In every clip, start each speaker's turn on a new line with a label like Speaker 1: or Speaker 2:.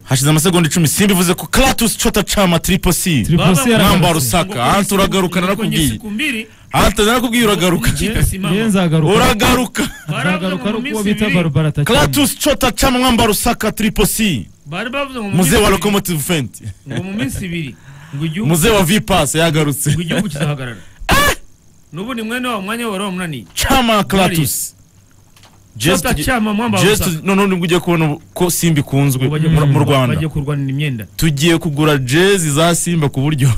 Speaker 1: hashize amasegonda icumi simbivuze ko clatus cota cama triple c
Speaker 2: Triple C
Speaker 3: Baba-
Speaker 2: yaragaruka.
Speaker 1: mwamba rusaka hantu uragaruka narakubwiye
Speaker 3: siku mbili
Speaker 1: hantu narakubwiye uragaruka
Speaker 3: ikipe
Speaker 2: Niyo
Speaker 3: simama
Speaker 2: nzagaruka
Speaker 1: uragaruka
Speaker 2: nzagaruka ari
Speaker 3: mu
Speaker 2: uko
Speaker 3: minsi
Speaker 2: bita
Speaker 3: ibiri
Speaker 2: barubara atakiri
Speaker 1: clatus cota cama mwamba rusaka triple c
Speaker 3: bari bavuze ngo mu
Speaker 1: muze
Speaker 3: minsi
Speaker 1: wa
Speaker 3: ibiri-
Speaker 1: locomotive fent
Speaker 3: ngo mu minsi ibiri ngo igihugu
Speaker 1: muze wa vipas yagarutse
Speaker 3: ngo igihugu kizahagarara n'ubundi mwene wabo mwanya we wari wamunaniye
Speaker 1: cama clatus
Speaker 3: Tota cyama mwamba
Speaker 1: Just none nubwo ugiye kubona ubu- ko simba ikunzwe mu- mu rwanda
Speaker 3: bajya kurwanira imyenda
Speaker 1: tugiye kugura jezi za simba ku buryo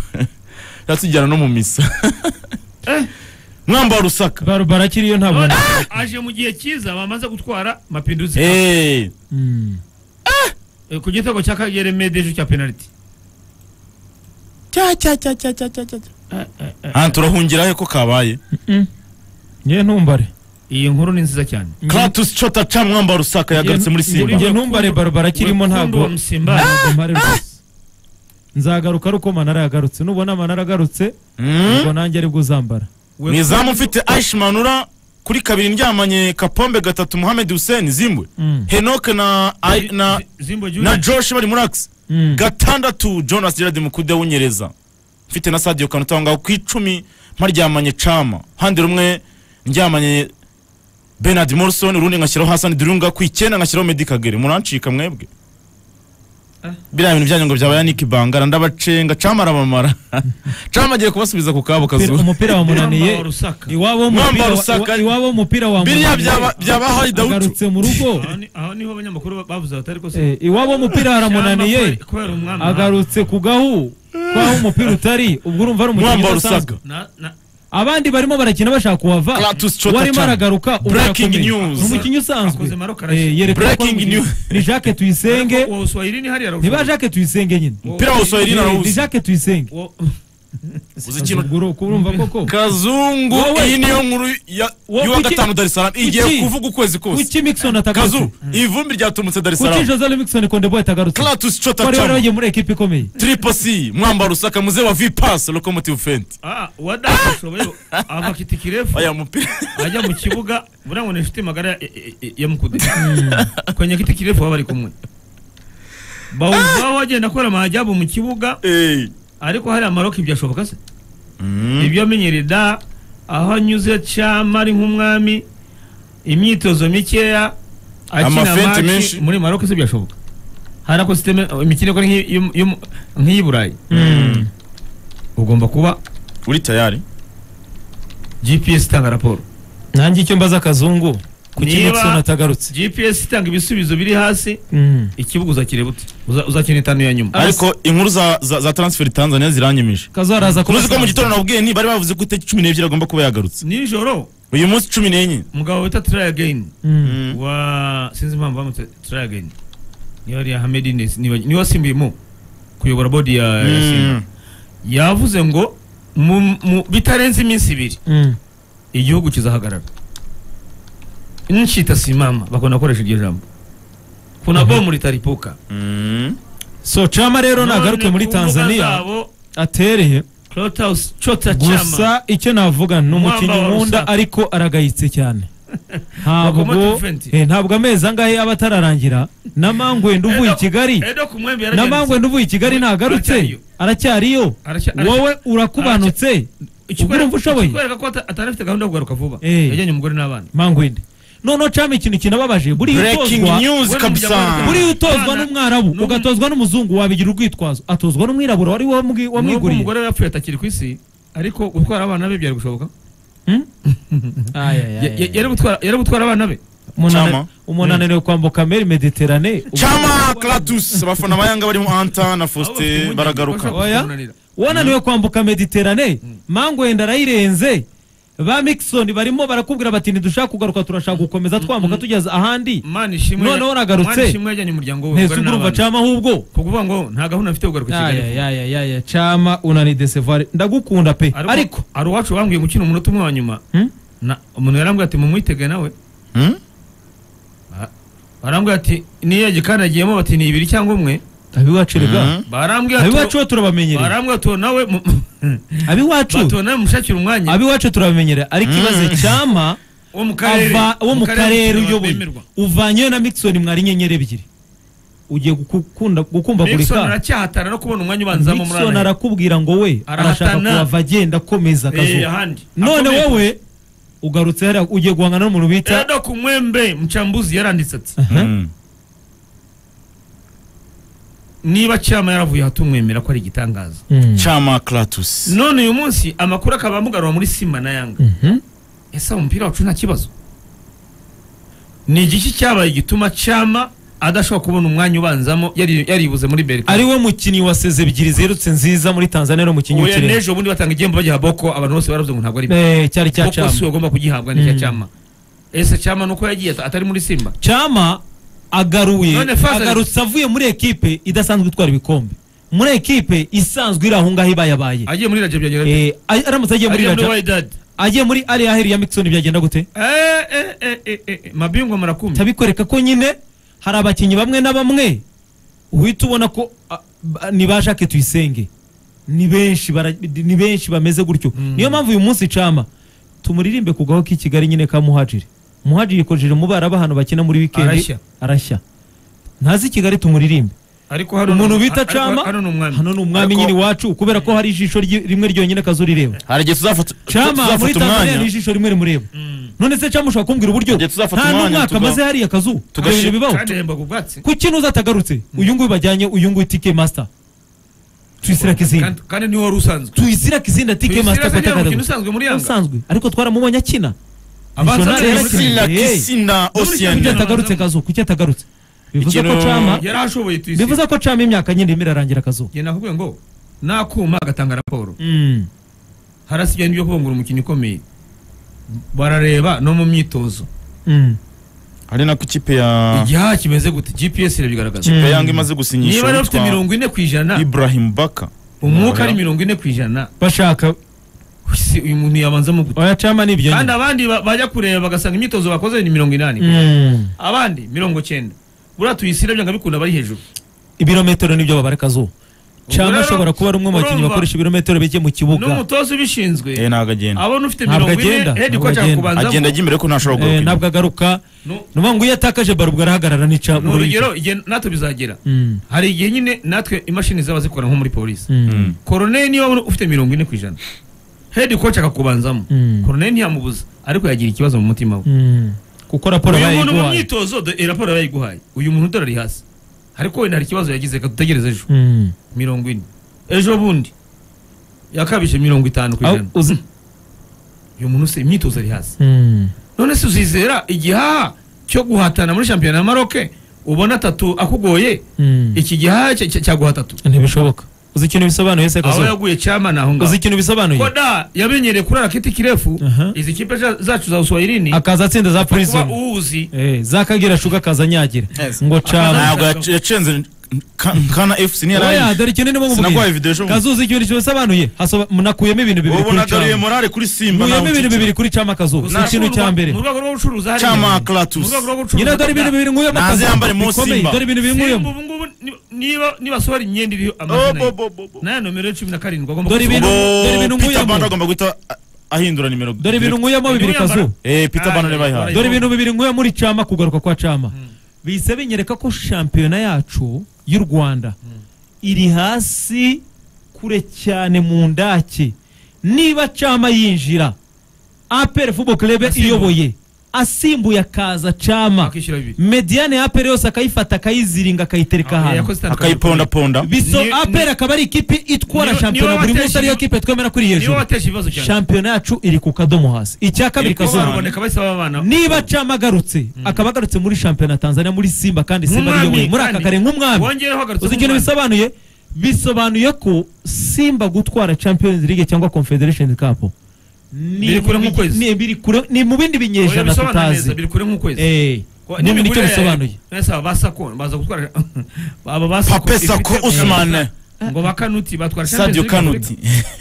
Speaker 1: zatujyana no mu misa mwamba wa rusaka
Speaker 2: barubara akiriyo nta
Speaker 3: None
Speaker 2: buntu
Speaker 3: aje mu gihe cyiza bamaze gutwara mapinduzi
Speaker 1: Eh,
Speaker 2: Mm.
Speaker 3: Eh, ku gitego cya kagere medeje cya penaliti
Speaker 1: cya cya cya cya cya cya cya ahantu turahungira he ko kabaye
Speaker 2: Mm. nge ntumbare
Speaker 3: iyi nkuru ni nziza cyane
Speaker 1: clatus cota ca mwamba wa rusaka yagarutse muri
Speaker 2: Nge-
Speaker 1: simba
Speaker 2: nge ntumbare barubara akirimo
Speaker 3: Wekundu
Speaker 2: ntabwo
Speaker 3: wa Musimba.
Speaker 2: ntabwo mpare rwose nzagaruka ari uko manara yagarutse nubona manara agarutse
Speaker 1: Mm?
Speaker 2: ubwo nanjye aribwo uzambara
Speaker 3: We-
Speaker 1: mu izamu mfite aishi manura kuri kabiri ndyamanye kapombe gatatu muhamed hussein zimbwe
Speaker 2: Mm.
Speaker 1: henoke na ai- na
Speaker 3: Z- Zimbo Junior.
Speaker 1: na josh bari muri akisi
Speaker 2: Mm.
Speaker 1: gatandatu jonas gerard mukude w'unyereza mfite na sadio kanuta aho ngaho ku icumi mparyamanye cama handi rumwe ndyamanye bernard morrison urundi ngashyiraho hasani dirunga ku icyenda ngashyiraho meddy kagere murancika mwebwe biriya bintu byanyu ngo byabaye niki bangara ndabacenga cama arabamara cama agiye kubasubiza ku kabo
Speaker 2: Umupira-
Speaker 1: kazuba
Speaker 2: umupira
Speaker 3: Mwamba wa
Speaker 2: wamunaniye
Speaker 3: Rusaka.
Speaker 2: iwabo
Speaker 1: Mwamba
Speaker 2: w'umupira
Speaker 1: Rusaka.
Speaker 2: wa- iwabo w'umupira
Speaker 1: biriya
Speaker 2: wamunaniye
Speaker 1: byaba- byabahaye dawudu
Speaker 2: agarutse mu rugo
Speaker 3: Aho ni- aho niho abanyamakuru ba- bavuze batari ko
Speaker 2: Eh, iwabo w'umupira haramunaniye
Speaker 3: kubera umwami
Speaker 2: agarutse ku gahu kwaho umupira utari ubwo urumva ari umukinnyi
Speaker 1: mwamba
Speaker 2: udasanzwe
Speaker 1: rusaga
Speaker 3: Na- na-
Speaker 2: abandi barimo barakina bashaka kuhava
Speaker 1: Clatus Chota
Speaker 2: warimo
Speaker 1: Chan.
Speaker 2: aragaruka ubu
Speaker 1: Breaking
Speaker 2: arakomeye.
Speaker 1: news.
Speaker 2: ni umukinnyi usanzwe
Speaker 3: Akoze Maroc arashya.
Speaker 2: Eh, yerekana ko ari
Speaker 1: Breaking
Speaker 2: umukinnyi.
Speaker 1: news.
Speaker 2: ni jacques tuyisenge
Speaker 3: Uwo Swahili ni hariya
Speaker 2: ntiba jacques tuyisenge nyine
Speaker 1: Umupira wa Swahili
Speaker 2: Eh, ni
Speaker 1: narawuzi.
Speaker 2: jacques tuyisenge
Speaker 3: Uwo-
Speaker 1: uzi ikintu
Speaker 2: Azunguru, urumva koko
Speaker 1: kazungu
Speaker 2: Wowe-
Speaker 1: iyi niyo nkuru ya-
Speaker 2: Wowe
Speaker 1: y'uwa
Speaker 2: kuki-
Speaker 1: gatanu dar es salaam igiye
Speaker 2: kuki-
Speaker 1: kuvuga ukwezi kose
Speaker 2: kuki mixon atagarutse
Speaker 1: kazu ivumbi ryatumutse dar es
Speaker 2: kuki
Speaker 1: salaam
Speaker 2: jose mixon kondeboy atagarutse
Speaker 1: clatus
Speaker 2: wari
Speaker 1: cotacamo
Speaker 2: waragiye muri ekipa ikomeye
Speaker 1: triple c mwamba wa rusaka muze wa vipas locomotive fent
Speaker 3: Ah, uwadadashoboye ava kitikirefu
Speaker 1: aya mupira
Speaker 3: ajya mu kibuga buriya ngo ni inshuti magara ya- ya- ya- ya mukude kwenye kiti kirefu baba bari kumwe bawuzaho agenda akora amajyabu mu kibuga
Speaker 1: Eh.
Speaker 3: ariko hari amaroki byashoboka se ibyo amenyereye da aho anyuze cyama ari nk'umwami imyitozo mikeya akina
Speaker 1: Amafenti
Speaker 3: maci
Speaker 1: menshi.
Speaker 3: muri maroki se byashoboka hari ako siteme imikino ikora nk'iyi- y'umu- y'umu- nk'iy'i burayi ugomba kuba
Speaker 1: uri tayari
Speaker 3: gps itanga raporo
Speaker 2: nanjye icyo mbaza akazungu kuki
Speaker 3: Niba-
Speaker 2: mixon atagarutse
Speaker 3: gps itanga ibisubizo biri hasi
Speaker 2: Mm.
Speaker 3: ikibuga uzakireba ute Uza- uzakina itanu ya nyuma
Speaker 1: ariko inkuru za za- za transfer tanzania ziranyemeje
Speaker 2: kazu araza kuba
Speaker 1: uruzi ko mu gitondo nabwiye ni bari bavuze ko itariki cumi n'ebyiri agomba kuba yagarutse
Speaker 3: nijoro
Speaker 1: uyu munsi cumi n'enye
Speaker 3: umugabo wita try again
Speaker 2: Mm.
Speaker 3: wa sinzi impamvu bamutse try again niyo ari Ahmed Innes niba- niwe wasimbuyemo kuyobora bodi ya ya Simba.
Speaker 1: Mm.
Speaker 3: yavuze ngo mu, mu bitarenze iminsi ibiri
Speaker 2: Mm.
Speaker 3: igihugu kizahagarara nshita simama bakunda gukoresha iryo jambo kuna bomu litaripuka
Speaker 1: Mm.
Speaker 2: so chama rero nagaruke muri tanzania atereye
Speaker 3: Clothouse chota chama
Speaker 2: gusa icyo navuga ni umukinnyi
Speaker 3: Mwamba wa
Speaker 2: nkunda
Speaker 3: Rusaka.
Speaker 2: ariko aragayitse cyane ntabwo
Speaker 3: Locomotive Fenty.
Speaker 2: eh, ntabwo amezi angahe aba atararangira na mangwenda uvuye i kigali
Speaker 3: Edo ku mwembe
Speaker 2: na
Speaker 3: yaragenda.
Speaker 2: mangwenda uvuye i kigali ntagarutse
Speaker 3: Aracyariyo.
Speaker 2: aracyariyo
Speaker 3: Aracya- aracya-
Speaker 2: wowe urakubanutse ubwo
Speaker 3: Ikikwereka-
Speaker 2: urumva ushoboye
Speaker 3: ikikwereka ko ata- atari afite gahunda yo kugaruka vuba
Speaker 2: Eh.
Speaker 3: yajyanye umugore n'abana
Speaker 2: mangwenda noneho cama ikintu kinababaje buriya
Speaker 1: breaking
Speaker 2: utozwa
Speaker 1: news
Speaker 3: Wewe
Speaker 1: kabisa
Speaker 3: mujya muri-
Speaker 2: buriya utozwa
Speaker 3: Abana-
Speaker 2: n'umwarabu
Speaker 3: n'um-
Speaker 2: ugatozwa n'umuzungu wabigira urwitwazo atozwa n'umwirabura wari wamwi-
Speaker 3: nubwo
Speaker 2: wamwiguriye
Speaker 3: umugore we yapfuye atakiri ku isi ariko gutwara abana be byari gushoboka
Speaker 2: Ay, ay, ay,
Speaker 3: Ya- ya-
Speaker 2: ay.
Speaker 3: yari gutwara- yari gutwara abana be
Speaker 2: Umunani-
Speaker 1: Chama.
Speaker 2: umuntu ananiwe kwambuka meri mediterane
Speaker 1: cama clatus abafana ba yanga barimo anta na faustin baragaruka
Speaker 2: Oya. wananiwe kwambuka mediterane mangwenda arayirenze ba mixon barimo barakubwira bati ntidushaka kugaruka turashaka gukomeza twambuka tugeze ahandi
Speaker 3: mani ishimwe
Speaker 2: Noneho nagarutse.
Speaker 3: Mana ishimwe yajyanye umuryango we
Speaker 2: ntese
Speaker 3: umugore
Speaker 2: ubwo urumva
Speaker 3: n'abana.
Speaker 2: cama ahubwo
Speaker 3: Ku kuvuga ngo nta gahunda afite yo kugaruka i Kigali vuba.
Speaker 2: ayayayaya cama unanidesevare ndagukunda pe
Speaker 3: Ariko-
Speaker 2: ariko
Speaker 3: hari uwacu bambwiye gukina umunota umwe wa nyuma
Speaker 2: Hmm?
Speaker 3: Na- umuntu yarambwiye ati mumwitege nawe
Speaker 1: Mm?
Speaker 3: barambwiye ati niyo gikanagiyemo bati ni ibiri cyangwa umwe
Speaker 2: abiwacu rega
Speaker 1: Mm.
Speaker 3: barambwiye ati
Speaker 2: abiwacu bo turabamenyereye
Speaker 3: barambwiye ati nawe
Speaker 2: abiwacu
Speaker 3: batuwe nawe mushakira umwanya
Speaker 2: abiwacu turabamenyereye ariko ibaze cama
Speaker 3: wo mu karere
Speaker 2: ava wo mu karere
Speaker 3: uyoboye
Speaker 2: uyoboye uvanyeyo na mixon mwari inyenyeri ebyiri ugiye gukunda-
Speaker 3: Nixon
Speaker 2: gukumbagurika
Speaker 3: aracyahatana no kubona umwanya ubanzamo muri
Speaker 2: nixon
Speaker 3: aya
Speaker 2: arakubwira ngo we arashaka
Speaker 3: Arahatana.
Speaker 2: kuhava agenda akomeza
Speaker 3: Eh,
Speaker 2: akazuba
Speaker 3: ahandi
Speaker 2: none
Speaker 3: Akomeye.
Speaker 2: wowe ugarutse hariya ugiye guhangana n'umuntu bita
Speaker 3: rero ku mwembe mchambuzi yaranditse ati
Speaker 2: Aha.
Speaker 1: Mm.
Speaker 3: niba cyama yaravuye hatumwemera ko ari igitangaza
Speaker 2: Mm.
Speaker 1: cyama Kratos
Speaker 3: none uyu munsi amakuru akaba amugarura muri simba na yanga
Speaker 2: Mhm.
Speaker 3: ese umupira wacu nta kibazo ni igiki cyabaye gituma cyama adashobora kubona umwanya ubanzamo yari- yaribuze muri berika
Speaker 2: ari we mukinnyi wa seze ebyiri ziherutse nziza muri tanzania ni umukinnyi
Speaker 3: ubu
Speaker 2: w'ikirenga
Speaker 3: n'ejo bundi batanga igihembo bagiha boko abantu bose baravuze ngo ntabwo ari byo
Speaker 2: Eh, cyari cya
Speaker 3: boko si
Speaker 2: cyama
Speaker 3: we ugomba kugihabwa n'icya
Speaker 2: Mm.
Speaker 3: cyama ese cyama nuko yagiye at- atari muri simba
Speaker 2: cyama agaruye
Speaker 3: None Fazal-
Speaker 2: agarutse avuye muri ekipe idasanzwe itwara ibikombe muri ekipe isanzwe iri aho ngaho ibayabaye
Speaker 3: agiye muri rajya byagera bite?
Speaker 2: Eh, ay- aramutse agiye muri
Speaker 3: agiye muri
Speaker 2: raja
Speaker 3: wayidadi
Speaker 2: agiye muri ariya heri ya mixon byagenda gute
Speaker 3: Eh, eh, eh, eh, eh, eh, mabingwa murakumbi
Speaker 2: tabikwereka ko nyine hari abakinnyi bamwe na bamwe uhita ubona ko ah, ba- ni ba jacques tuyisenge ni benshi bara- ni benshi bameze gutyo
Speaker 3: Mm.
Speaker 2: niyo mpamvu uyu munsi cama tumuririmbe kugaho k'i kigali nyine ka muhajiri muhajiri yikojeje mu bara b'ahantu bakina muri wikendi
Speaker 3: Arashya.
Speaker 2: arashya ntazi kigali tumuririmbe
Speaker 3: ariko hano ni
Speaker 2: umuntu
Speaker 3: umu-
Speaker 2: bita
Speaker 3: ariko
Speaker 2: cama
Speaker 3: hano ni umwami
Speaker 2: hano ni umwami
Speaker 1: Ariko-
Speaker 2: nyine iwacu kubera ko hari ijisho ryi- rimwe ryonyine kazurireba
Speaker 1: hari igihe tuzafata
Speaker 2: cama
Speaker 1: tuzafata
Speaker 2: muri tanzania ni
Speaker 1: umwanya
Speaker 2: ijisho rimwe rimureba
Speaker 3: Mm.
Speaker 2: none se cama ushobora kumbwira uburyo
Speaker 1: Igihe tuzafata
Speaker 2: nta
Speaker 1: umwanya
Speaker 2: n'umwaka
Speaker 1: tuga-
Speaker 2: amaze hariya kazu
Speaker 1: tugashi-
Speaker 2: ibintu bibaho
Speaker 3: kandi yahembaga ubwatsi
Speaker 2: kuki nuza atagarutse uyu nguyu bajyanye uyu nguyu tike masita tuyisira kizina
Speaker 3: Kandi- kandi niwe wari usanzwe
Speaker 2: tuyisira kizina tike
Speaker 3: Tuyisira
Speaker 2: masita
Speaker 3: se niba umukino
Speaker 2: kutagarutse
Speaker 3: usanzwe muri yanga
Speaker 2: usanzwe ariko twaramubonye akina
Speaker 3: Abanza
Speaker 2: Missionary
Speaker 3: nzajya
Speaker 2: yarakina.
Speaker 3: muri
Speaker 1: Priscilla
Speaker 2: Hey.
Speaker 1: Kisina
Speaker 3: Yanga.
Speaker 2: kuki
Speaker 1: Ocean
Speaker 2: atagarutse kazu kuki atagarutse bivuze ko
Speaker 1: Ikintu-
Speaker 2: cama
Speaker 3: yari ashoboye tuyisira
Speaker 2: bivuze ko cama imyaka nyine irimo irarangira kazu
Speaker 3: njye navuga ngo nakuma agatanga raporo
Speaker 2: Mm.
Speaker 3: harasigaye n'ibyo kubungura umukinnyi ukomeye barareba no mu myitozo
Speaker 2: Mm.
Speaker 1: hari nako ikipe ya
Speaker 3: igihaha kimeze gute gps irabigaragaza
Speaker 1: ikipe
Speaker 2: Mm.
Speaker 1: ya Yanga imaze gusinyisha
Speaker 3: niba rero ufite
Speaker 1: uwitwa
Speaker 3: mirongo ine ku ijana
Speaker 1: Ibrahim Baka
Speaker 3: umwuka ari mirongo ine ku ijana
Speaker 2: bashaka
Speaker 3: ese uyu muntu yabanzamo gute
Speaker 2: oya cama ni ibyo
Speaker 3: kandi
Speaker 2: nyine
Speaker 3: abandi ba- bajya kureba bagasanga imyitozo bakoze ni mirongo inani
Speaker 2: Mm.
Speaker 3: abandi mirongo cyenda buriya tuyisira byanga bikunda bari hejuru
Speaker 2: ibirometero nibyo babara kazu cama
Speaker 3: rero,
Speaker 2: ashobora kuba ari umwe mu bakinnyi
Speaker 3: urumva-
Speaker 2: bakoresha ibirometero bike mu kibuga
Speaker 3: n'umutoza ubishinzwe
Speaker 1: eh ntabwo agenda
Speaker 3: abona ufite
Speaker 2: Ntabwo
Speaker 3: mirongo
Speaker 2: agenda,
Speaker 3: ine hedi
Speaker 2: ntabwo
Speaker 3: ko ashaka
Speaker 1: agenda
Speaker 2: agenda.
Speaker 3: kubanzamo
Speaker 1: ajya imbere ko ntashobora
Speaker 2: Eh,
Speaker 1: guhaguruka
Speaker 2: ntabwo agaruka
Speaker 3: Nu-
Speaker 2: ni ukuvuga ngo iyo atakaje baro ubwo arahagarara nica
Speaker 3: ni urugero igihe natwe bizagera
Speaker 2: Mm.
Speaker 3: hari igihe nyine natwe imashini zaba zikora nko muri polisi
Speaker 2: Mm.
Speaker 3: koroneri niba ubona ufite mirongo ine ku ijana hedi koci akakubanzamo
Speaker 2: Mm.
Speaker 3: koroneri ntiyamubuza ariko yagira ikibazo mu mutima we
Speaker 2: Mm. kuko raporo
Speaker 3: uyu muntu mu
Speaker 2: bayiguhaye
Speaker 3: myitozo do- eh, raporo bayiguhaye uyu muntu dore ari hasi ariko wenda hari ikibazo yagize reka dutegereze ejo
Speaker 2: Mm.
Speaker 3: mirongo ine ejo bundi yakabije mirongo itanu ku
Speaker 2: Aho
Speaker 3: ijana
Speaker 2: uzi-
Speaker 3: uyu muntu se imyitozo ari hasi
Speaker 2: Mm.
Speaker 3: none se uzizera igihaha cyo guhatana muri shampiyona ya maroke ubona atatu akugoye
Speaker 2: Mm.
Speaker 3: iki gihaha cya- cya- cyaguha atatu
Speaker 2: ntibishoboka uzi ikintu bisobanuye se
Speaker 3: aho
Speaker 2: kazo
Speaker 3: yaguye cyama naho ngaho
Speaker 2: uzi ikintu bisobanuye
Speaker 3: koda yamenyereye kurara kiti kirefu
Speaker 2: Aha.
Speaker 3: izi kipe za- zacu za uswahilini
Speaker 2: akaza atsinda za
Speaker 3: kuba
Speaker 2: prison
Speaker 3: uwuzi
Speaker 2: Eh, za kagira shuga akaza anyagira
Speaker 1: Yes.
Speaker 2: ngo cama
Speaker 1: ntabwo yac- yacenze Nka- nkana fc niyo
Speaker 2: oya
Speaker 1: yari
Speaker 2: dore ikintu ndimo
Speaker 1: sinaguhaye
Speaker 2: nkubwira
Speaker 1: videwo ejo bundi
Speaker 2: kazo uzi ikintu bisobanuye Hasoba- munakuyemo ibintu bibiri
Speaker 1: ubu
Speaker 2: kuri
Speaker 1: nagaruye
Speaker 2: cama
Speaker 1: morale kuri simba
Speaker 2: muyemo ibintu
Speaker 1: nawe
Speaker 2: bibiri kuri cama kazo si ikintu cya mbere
Speaker 3: mu rwego rwo gucuruza hariya.
Speaker 1: Chama
Speaker 3: Mu
Speaker 1: Clatus
Speaker 3: rwego rwo gucuruza
Speaker 2: nyine dore ibintu bibiri nkuyemo
Speaker 1: Naze yambare mu Simba.
Speaker 2: dore ibintu bibiri nkuyemo
Speaker 3: Simba ubu ngubu ni- niba nibasohora imyenda iriho
Speaker 1: Oh,
Speaker 3: amazina
Speaker 1: bo,
Speaker 3: ye
Speaker 1: bo, bo, bo.
Speaker 3: n'aya nomero yo cumi na karindwi agomba
Speaker 2: Dore
Speaker 3: kuzifunga.
Speaker 2: ibintu- dore ibintu
Speaker 1: Bo, Peter
Speaker 2: nkuyemo.
Speaker 1: Band agomba guhita ah, ahindura nimero
Speaker 2: dore ibintu
Speaker 1: direct.
Speaker 2: nkuyemo bibiri kazo
Speaker 1: eh Peter Band niba yihaye
Speaker 2: dore ibintu bibiri nkwiye muri cama kugaruka kwa cama bihise binyereka ko shampiyona yacu y'u rwanda iri hasi kure cyane mu ndake niba cama yinjira apr fubo club
Speaker 3: Asimbuye.
Speaker 2: iyoboye asimbuye akaza cama
Speaker 3: Akishyura bibiri.
Speaker 2: mediane ya apr yose akayifata akayiziringa akayitereka
Speaker 3: Ah,
Speaker 2: ahantu
Speaker 3: yakoze itandukanye.
Speaker 1: akayipondaponda
Speaker 2: biso
Speaker 3: Ni-
Speaker 2: apr
Speaker 3: ni-
Speaker 2: akaba ari ikipe itwara
Speaker 3: niwe-
Speaker 2: shampiyona
Speaker 3: niwe
Speaker 2: buri
Speaker 3: wateje-
Speaker 2: munsi ariyo kipe twemera kuri
Speaker 3: niwe
Speaker 2: hejuru
Speaker 3: wateje ibibazo cyane
Speaker 2: shampiyona yacu iri ku kadomo hasi icya kabiri
Speaker 3: Ariko
Speaker 2: kazuba
Speaker 3: baraboneka bahise baba abana
Speaker 2: niba cama agarutse akaba agarutse muri shampiyona ya tanzania muri simba kandi simba
Speaker 3: Nk'umwami,
Speaker 2: ariyoboye muri aka
Speaker 3: kandi-
Speaker 2: kare nk'umwami
Speaker 3: wongereho agarutse
Speaker 2: uzi ikintu
Speaker 3: nk'umwami.
Speaker 2: bisobanuye bisobanuye ko simba gutwara champions league cyangwa confederation cup ni
Speaker 3: Biri kure
Speaker 2: mu bi-
Speaker 3: nk'ukwezi.
Speaker 2: ni biri kure- ni mu bindi
Speaker 3: Oya,
Speaker 2: binyejana
Speaker 3: bisobanura neza,
Speaker 2: tutazi
Speaker 3: biri kure nk'ukwezi
Speaker 2: Eh,
Speaker 3: Ko-
Speaker 2: ni nicyo
Speaker 3: n'imigurire ya-
Speaker 2: bisobanuye
Speaker 3: Nese aba basako baza gutwara aba basako
Speaker 1: Pape Sako
Speaker 3: ifite-
Speaker 1: Ousmane
Speaker 3: ngo bakanuti batwara
Speaker 1: Sadio Kanuti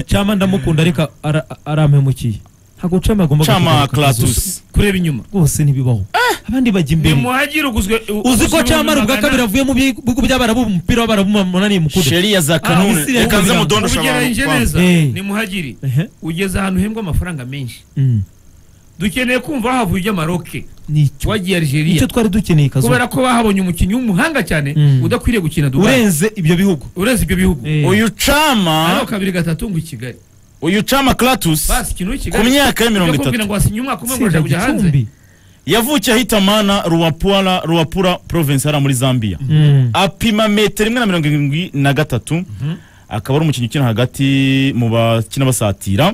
Speaker 2: cama ndamukunda ariko ara- arampemukiye ntabwo cama agomba
Speaker 1: Chama
Speaker 2: guturuka akazi.
Speaker 1: Clatus
Speaker 3: kureba inyuma
Speaker 2: rwose ntibibaho abandi bajya
Speaker 3: ni
Speaker 2: imbere
Speaker 3: muhagire uguzwe u-
Speaker 2: uzi
Speaker 3: uguzwe
Speaker 2: ko cama ari
Speaker 3: ibihumbi
Speaker 2: ubwa
Speaker 3: magana-
Speaker 2: kabiri avuye mu bihugu by'abarabu mu mupira w'abarabu munani mukudu
Speaker 1: sheria za
Speaker 2: Ah,
Speaker 1: kanuni
Speaker 2: Misiri
Speaker 1: reka nze
Speaker 2: yabigambye.
Speaker 1: mudondosha
Speaker 3: ubugereranyije
Speaker 1: abantu
Speaker 3: neza
Speaker 2: Eh.
Speaker 3: ni muhagiri
Speaker 2: Ehe.
Speaker 3: ugeze ahantu uhembwa amafaranga menshi
Speaker 2: Mm.
Speaker 3: dukeneye kumva havuye iby'amaroke
Speaker 2: nicyo
Speaker 3: wagiye
Speaker 2: nicyo
Speaker 3: algeria
Speaker 2: twari dukeneye kazo
Speaker 3: kubera ko bahabonye umukinnyi w'umuhanga cyane
Speaker 2: Mm.
Speaker 3: udakwiriye gukina dubai
Speaker 2: urenze ibyo bihugu
Speaker 3: urenze ibyo bihugu
Speaker 2: Eh.
Speaker 1: uyu cama
Speaker 3: hano kabiri gatatu ngo i kigali
Speaker 1: uyu cama Clatus
Speaker 3: basi ikintu i
Speaker 1: ku
Speaker 3: kigali
Speaker 1: myaka ya mirongo
Speaker 3: Ibyo kubwira
Speaker 1: itatu
Speaker 3: ngo wasinye umwaka umwe ngo
Speaker 2: Tsinda
Speaker 3: urashaka kujya hanze
Speaker 2: gicumbi
Speaker 1: yavukiye ahita mana ruwapura ruwapura province hariya muri zambia
Speaker 2: Mm.
Speaker 1: apima metero imwe na mirongo irindwi na gatatu akaba ari umukinnyi ukina hagati mu bakina basatira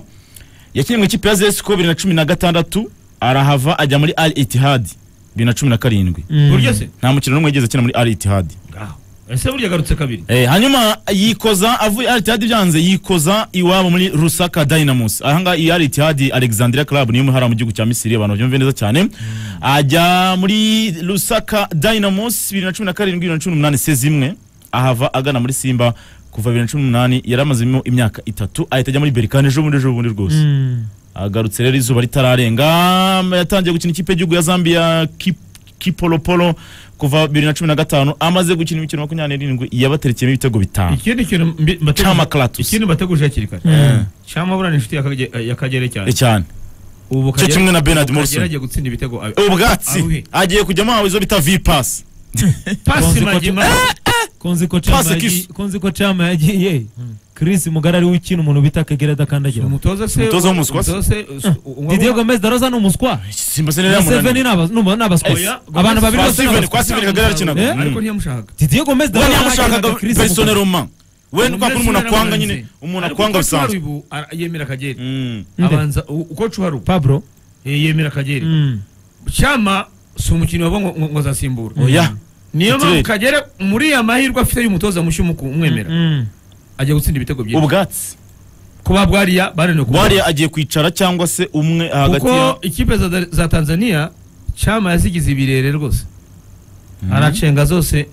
Speaker 1: yakinnye mu ikipe ya zesiko bibiri na cumi na gatandatu arahava ajya muri al itihadi bibiri na cumi na karindwi
Speaker 2: Mm.
Speaker 3: buryo se
Speaker 1: nta mukino n'umwe yigeze akina muri al itihadi
Speaker 3: ngaho ese burya agarutse kabiri
Speaker 1: Eh, hanyuma yikoza avuye al itihadi byanze yikoza iwabo muri rusaka dynamus ahangaha iyi al itihadi alexandria club niyo hariya mu gihugu cya misiri abantu babyumve neza cyane ajya muri rusaka dynamus bibiri na cumi na karindwi bibiri na cumi n'umunani sezi imwe ahava agana muri simba kuva bibiri na cumi n'umunani yari amazemo imyaka itatu ahita ajya muri berikani ejo bundi ejo bundi rwose
Speaker 2: Mm.
Speaker 1: agarutse rero izuba ritararenga yatangiye gukina ikipe y'igihugu ya zambia Kip- kipolopolo kuva bibiri na cumi na gatanu amaze gukina imikino makumyabiri n'irindwi yabaterekeyemo ibitego bitanu
Speaker 3: ikindi kintu mbi- mbateguje-
Speaker 1: cama clatus
Speaker 3: ikindi mbateguje hakiri kare
Speaker 2: Mm.
Speaker 3: cyangwa burana inshuti ya Kage- ya kagere cyane
Speaker 1: Eh, cyane
Speaker 3: ubu
Speaker 1: cyo
Speaker 3: Kagere-
Speaker 1: kimwe na Bernard
Speaker 3: ubu Kagere
Speaker 1: Morrison.
Speaker 3: agiye gutsinda ibitego abe-
Speaker 1: ubwatsi
Speaker 3: Aruhe.
Speaker 1: agiye kujyamo aho izo bita vipasi
Speaker 3: pasi
Speaker 2: Konzi ko-
Speaker 3: magima
Speaker 2: konzi ko Chama
Speaker 1: Pass
Speaker 2: yagi-
Speaker 1: kiss.
Speaker 2: konzi ko Chama yagiye Chris Mugara ari ukina umuntu bita Kagere adakandagira
Speaker 3: umutoza se
Speaker 1: Umutoza w'umuswa se.
Speaker 3: umutoza se us- unywa-
Speaker 2: Didier Gomez Daroza ni umuswa
Speaker 1: simba se nari
Speaker 2: Museveni
Speaker 1: yamunaniye
Speaker 2: ni abas- ni n'abaswa
Speaker 3: Oya, Gomez-
Speaker 2: abantu babiri
Speaker 1: Kwa
Speaker 2: bose ni
Speaker 1: Steven,
Speaker 2: abaswa
Speaker 1: kwa Steven Kagere arakinaga.
Speaker 2: Eh?
Speaker 3: ariko
Speaker 1: Mm.
Speaker 3: ntiyamushaka
Speaker 2: Didier Gomez
Speaker 1: we
Speaker 2: Daroza
Speaker 1: ntiyamushakaga
Speaker 2: Chris
Speaker 1: persone
Speaker 2: Mugara.
Speaker 1: roma we ni kwa kundi umuntu akwanga nyine umuntu akwanga bisanzwe
Speaker 3: ubu ara- yemera kagere
Speaker 1: Mm.
Speaker 2: Nde?
Speaker 3: abanza u- uko cuharuka
Speaker 2: Pablo
Speaker 3: yemera kagere
Speaker 2: Mm.
Speaker 3: cyama si umukinnyi wabo ngo- ngo ngo azasimbura
Speaker 1: oya
Speaker 3: niyo mpamvu
Speaker 1: Titulaire.
Speaker 3: kagere muri ya mahirwe afite y'umutoza mushya umu- umwemera
Speaker 2: Mm.
Speaker 3: ajya gutsinda ibitego byinshi
Speaker 1: ubwatsi
Speaker 3: kuba bwariya bananiwe kuba
Speaker 1: wariya agiye kwicara cyangwa se umwe hagati ya
Speaker 3: kuko ikipe za- za tanzania cyama yazigize ibirere rwose aracenga zose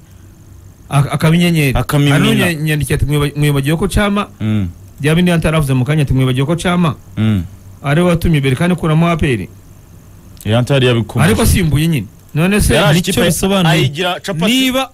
Speaker 3: ak- akaba inyenyeri
Speaker 1: Akamimina.
Speaker 3: Hano nyandikiye ati "Mwiba- mwibagiwe ko cyama
Speaker 1: Mm,
Speaker 3: byaba indi ataravuze mu kanya ati mwibagiwe ko cyama
Speaker 1: mm.
Speaker 3: ari we watumye berikani ikuramo aperi
Speaker 1: yantari yabikomeje
Speaker 3: ariko asimbuye nyine none se
Speaker 1: yari
Speaker 2: icyo
Speaker 1: ikipe
Speaker 2: bisobanuye.
Speaker 1: ayigira capati
Speaker 2: niba